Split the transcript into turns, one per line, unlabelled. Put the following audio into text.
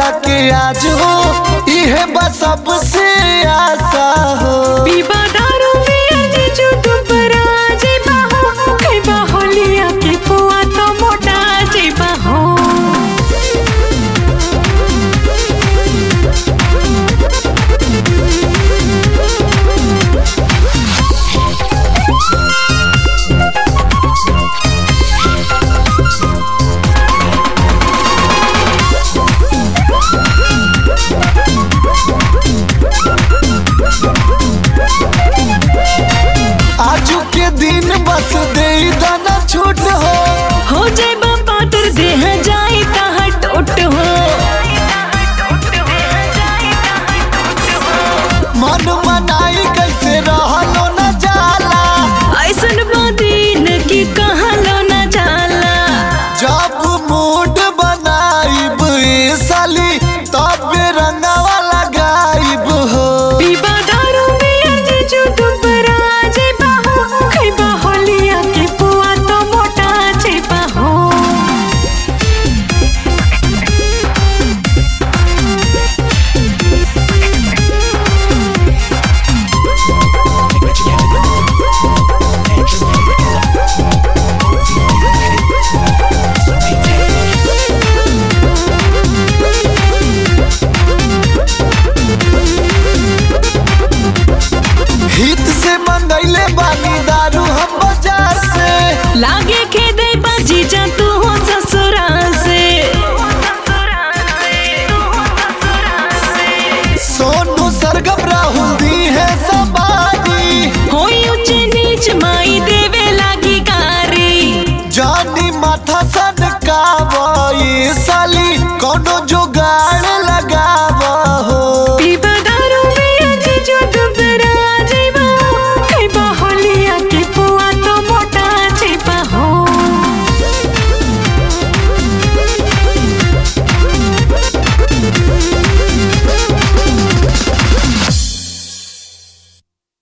के आज हो इहे बस सबसे आशा हो
पीबा दारू पिया जीजू दुबरा जेबा हो खैबा होलिया के पुआ तो मोटा जेबा हो
आजू के दिन बस दे दाना छूट हो
हो जेबा पातर देह जाई तहा टोट हो
मन मनाई कैसे रहलो न जाला
ऐसन बादीन की कहलो न जाला
जब मूड बनाइब ए साली तब रंगवा लगाइब हो
पीबा दारू पिया जीजू दुबरा जेबा हो खैबा होलिया के पुआ तो मोटा जेबा हो
हित से मंगैले बानी दारू हम बाजार से
लागे खेदे बाजी जा तू हो ससुराल से
सोनू सरगम राहुल दी है सबानी
होई ऊंच नीच माई देवे लागी गारी
जानी माथा सन का साली कोनो जुगाड़